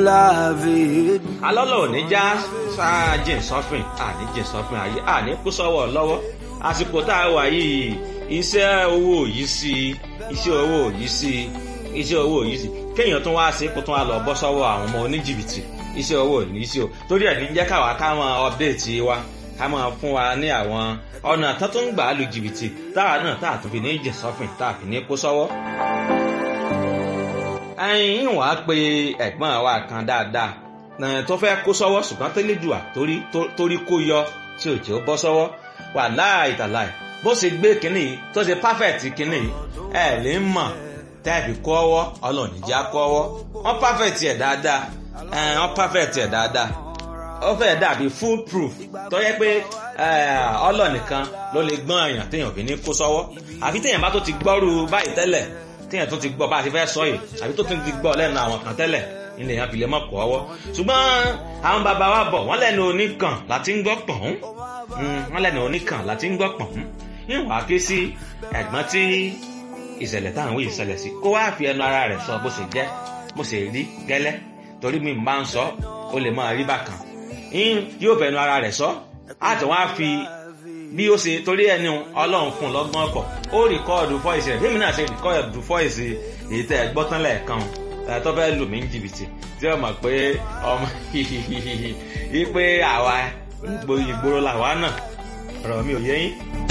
lavid. alọ́lọ́ ò ní já sáájìn sọ́fìn àní jìn sọ́fìn ayé àní kú sọ́wọ́ lọ́wọ́ àsìkò tá a wà yìí iṣẹ́ owó yìí sí iṣẹ́ owó yìí sí iṣẹ́ owó yìí sí kéèyàn tún wá sí kó tún wá lọ bọ́ sọ́wọ́ àwọn ọmọ oníjìbìtì iṣẹ́ owó yìí sí o torí ẹ̀ ní jẹ́ káwa ká máa update wa ká máa fún wa ní àwọn ọ̀nà tó tún gbà á lu jìbìtì táwa náà tá a tún fi ní jìn sọ́fìn tá a fi ní kó sọ́wọ́ ẹyin wàá pe ẹ̀gbọ́n wa kan dáadáa tó fẹ́ kó sọ́wọ́ ṣùgbọ́n tó lè dùà torí kó yọ tí ò jẹ́ ó bọ́ sọ́wọ́ wà láì tàláì bó ṣe gbé kínní yìí tó ṣe perfect kínní yìí ẹ lè mọ̀ tẹ́ẹ̀fì kọ́ ọwọ́ ọlọ́ọ̀ni já kọ́ ọwọ́ wọ́n perfect ẹ̀ dáadáa wọ́n perfect ẹ̀ dáadáa ó fẹ́ dàbí full proof tó yẹ pé ọlọ́ọ̀nìkan ló lè gbọ́n èèyàn téèyàn fi ní kó sọ́wọ́ àfi téèyàn bá tó ti gbọ́rú báyìí tẹ́lẹ̀ téèyàn tó ti gbọ́ bá a ti fẹ́ sọ yìí àbí tó ti gbọ́ lẹ́nu àwọn kan tẹ́lẹ̀ ilé yẹn fi lè mọ̀ kọ́ ọwọ́ ṣùgbọ́n àwọn bàbá wa bọ̀ wọ́n lẹ́nu oníkan láti ń gbọ́ pọ̀n wọ́n lẹ́nu oníkan láti ń gbọ́ pọ̀n ìwà ké sí ẹ̀gbọ́n tí ìṣẹ̀lẹ̀ táwọn wí ìṣẹ̀lẹ̀ sí kó wá fi ẹnu ara rẹ̀ sọ bó ṣe jẹ́ bó ṣe rí gẹ́lẹ́ torí mi máa ń sọ ó lè máa rí bákan yóò fẹnu ara rẹ̀ sọ àti wọ́n á fi bí ó ṣe torí ẹni ọlọ́run fún lọ́gbọ́n ọkọ̀ ó rìkọ́ọ̀dù fọ́ìsì rẹ̀ fíìmù náà ṣe rìkọ́ọ̀dù fọ́ìsì èyí tẹ́ ẹ gbọ́ tán lẹ́ẹ̀kan tó fẹ́ lù mí ní jìbìtì tí ó mọ̀ pé ọmọ yìí pé àwa ìgboro làwa náà ọ̀rọ̀ mi ò yé yín